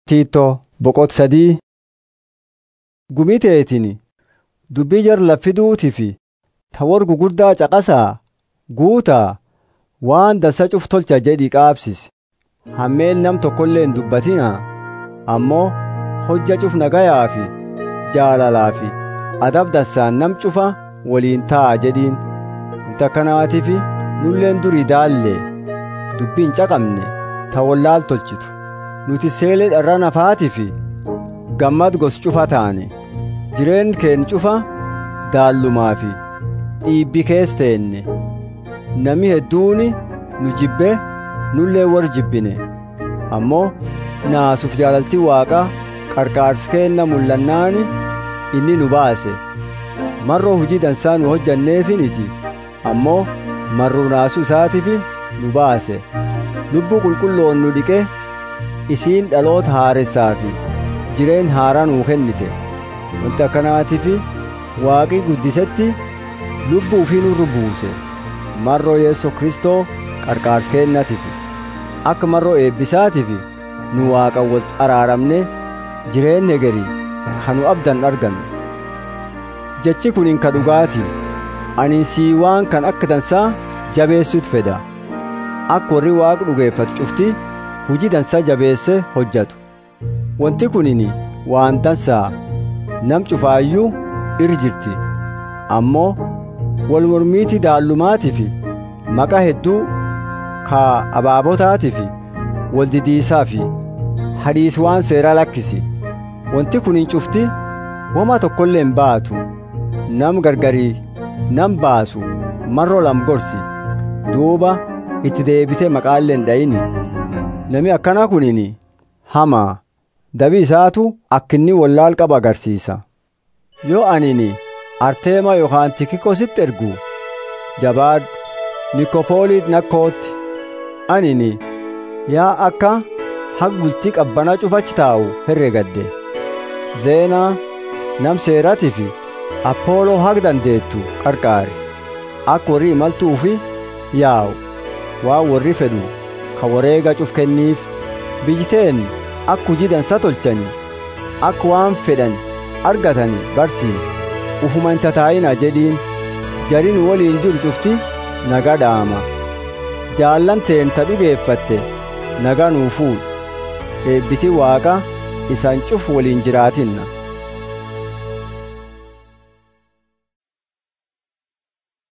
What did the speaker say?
Tiitoo boqot sadii gumii teetiin dubbii jar laffiduutii fi ta warra gugurdaa caqasaa guutaa waan dansa cuf tolcha jedhii qaabsisi. Hammeen nam tokkollee hin dubbatinaa ammoo hojja cuf nagayaa fi jaalalaa fi adab dansaan nam cufa waliin taa'a jedhiin. Wanti akkanaatiif nulleen durii daallee dubbii hin caqabne ta wallaal tolchitu. Nuti seelee dharra nafaatii fi gammad gos cufa taane jireen keen cufa daallumaa fi dhiibbi kees teenne nami hedduuni nu jibbe nullee war jibbine ammoo naasuuf jaalaltii waaqaa qarqaarsi keenna mul'annaani inni nu baase marroo hujii dansaa nu hojjanneefiniti ammoo marruu naasuu isaatiif nu baase lubbuu qulqulloon nu dhiqe isiin dhaloota haaressaa fi jireen haaraa nuu kennite wanti akkanaatiif waaqii guddisetti lubbuu ufii nurru buuse marroo yeessoo kristoo qarqaarsa keennatiif akka marroo eebbisaatiif nu waaqan wal araaramne jireenya garii kan nu abdan argannu jechi kun ka dhugaati ani sii waan kan akka dansaa jabeessut fedha akka warri waaqa dhugeeffatu cufti hujii dansaa jabeesse hojjatu wanti kunini waan dansaa nam cufaayyuu irra jirti ammoo wal mormiiti daallumaatiif maqaa hedduu ka abaabotaatii fi wal didiisaa fi hadhiis waan seeraa lakkisi wanti kun hin cufti wama tokkollee hin baatu nam gargarii nam baasu marroo lam gorsi duuba itti deebite maqaallee hin dhayini nami akkana kunini hamaa dabi isaatu akkinni wallaal qaba agarsiisa yoo anini arteema yookaan tikikositti ergu jabaadhu nikopooliit nakkootti anini yaa akka haq bultii qabbanaa cufachi taa'u herregadde zeenaa nam seeratii fi appooloo haq dandeettu qarqaare akka warri imaltuufi yaa'u waan warri fedhu ka wareega cuf kenniif biyyiteen akka hujii dansa tolchani akka waan fedhan argatani barsiisi ufuma hin tataa'ina jedhiin jariin waliin jiru cufti nagaa dhaama jaallan teen ta dhugeeffatte nagaa nuu fuudhu eebbiti waaqa isaan cuf waliin jiraatinna